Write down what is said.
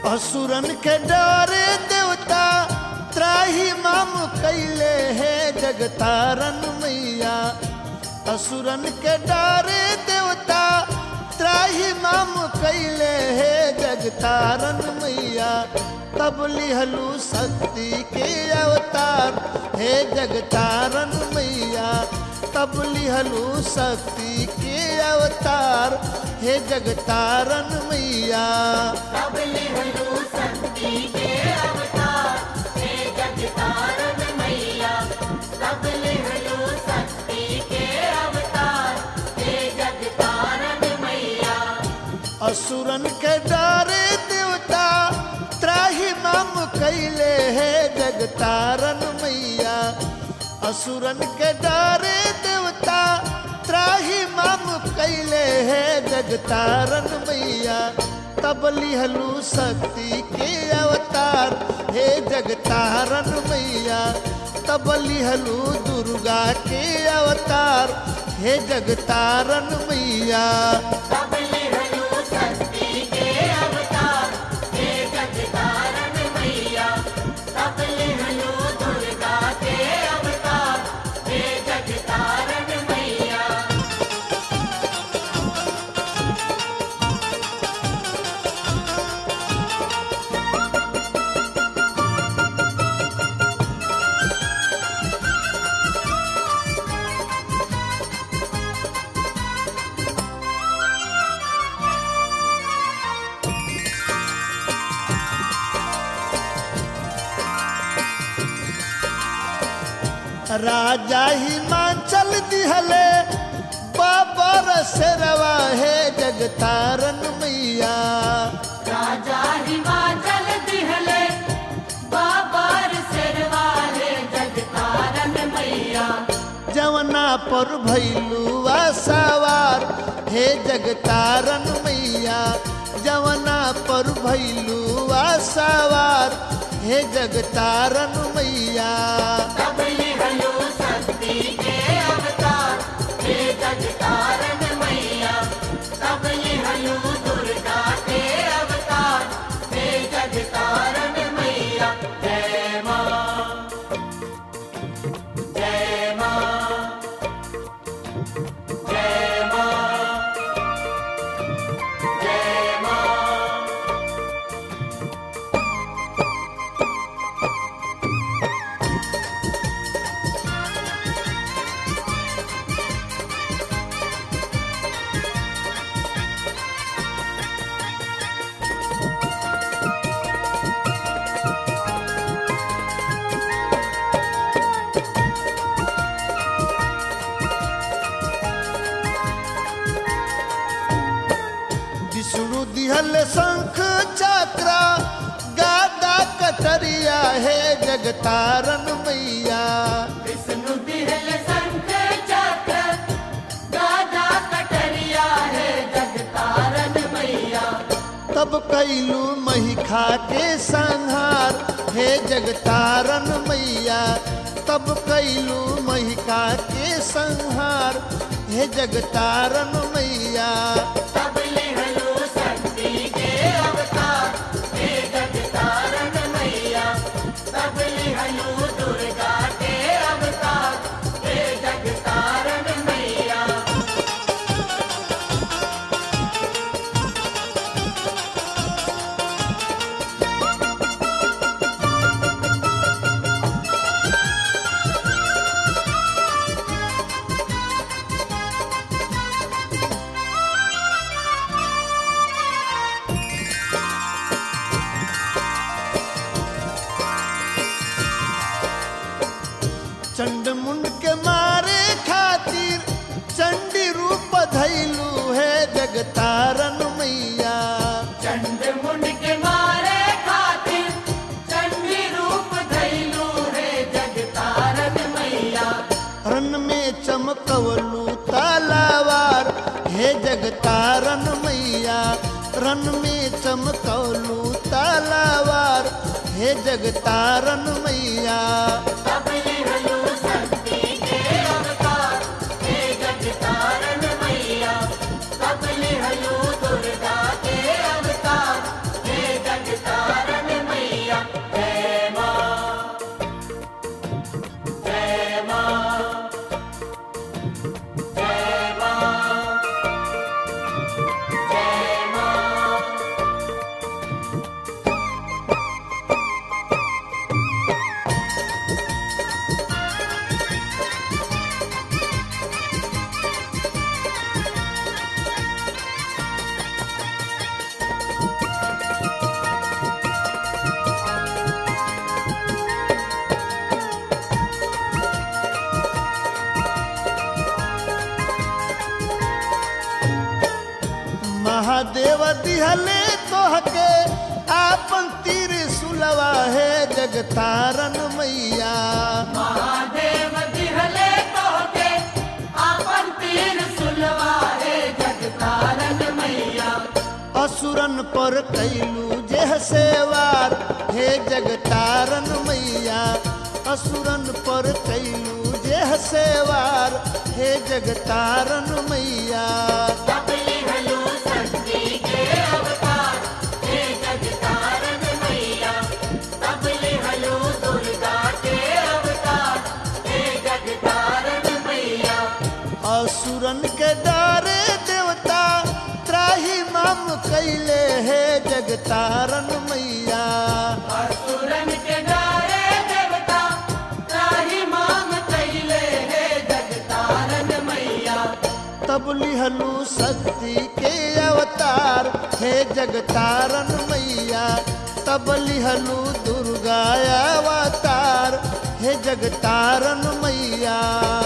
असुरन के डरे देवता त्राही माम कैले है जगतारन मैया असुरन के डरे देवता त्राही माम कैले है जगतारन मैया तब लिहलू शक्ति के अवतार हे जगतारन मैया तब लिहलू शक्ति के अवतार हे जगतारन मैया तब लिहलू शक्ति के अवतार हे जगतारन मैया तब लिहलू शक्ति के अवतार हे जगतारन मैया असुरन के डरे देवता त्राही माम कैले है जगतारन मैया असुरन के डरे देवता त्राही माम कैले है जगतारन मैया तब लिहलू शक्ति के अवतार हे जगतारन मैया तब लिहलू दुर्गा के अवतार हे जगतारन मैया तब लिहलू शक्ति के अवतार हे जगतारन मैया तब लिहलू दुर्गा के अवतार हे जगतारन मैया राजा हिमाचल दिहले बाबर शेरवा हे जगतारन मैया राजा हिमाचल दिहले बाबर सिरवाले जगतारन मैया जवना पर भैलुआ सवार हे जगतारन मैया जवना पर भैलुआ सवार हे जगतारन मैया तब लिहलू शक्ति के अवतार हे जगतारन मैया तब लिहलू दुर्गा के अवतार हे जगतारन मैया जय माँ जय माँ जय माँ जय माँ विष्णु दिहल शंख चक्र गादा कटरिया हे जगतारन मैया विष्णु बिहल शंख चक्र गादा कटरिया है जगतारन मैया तब कैलू महिखा के संहार हे जगतारन मैया तब कैलू महिका के संहार हे जगतारन मैया तब लिहलू शक्ति के अवतार हे जगतारन मैया तब लिहलू दुर्गा के अवतार हे जगतारन मैया चंड मुंड के मारे खातिर चंडी रूप धैलू है जगतारन मैया चंड मुंड के मारे खातिर चंडी रूप धैलू है जगतारन मैया रन में चमकवलू तालावार हे जगतारन मैया रन में चमकवलू तालावार हे जगतारन मैया तब लिहलू शक्ति के अवतार हे जगतारन मैया तब लिहलू दुर्गा के अवतार हे जगतारन महादेव दिहले तोहके आपन तीर सुलवा है जगतारन मैया महादेव दिहले तोहके आपन तीर सुलवाए जगतारन मैया असुरन पर कैलू जेह सेवार हे जगतारन मैया असुरन पर कैलू जेह सेवार हे जगतारन मैया तबली हलू शक्ति के अवतार हे जगतारन मैया तबली हलू दुर्गा के अवतार हे जगतारन मैया असुरन के डारे देवता त्राही माम कैले हे जगतारन मैया असुरन के डारे देवता त्राही मांग कैले हे जगतारन मैया तब लिहलू शक्ति के अवतार हे जगतारन मैया तब लिहलू दुर्गा अवतार हे जगतारन मैया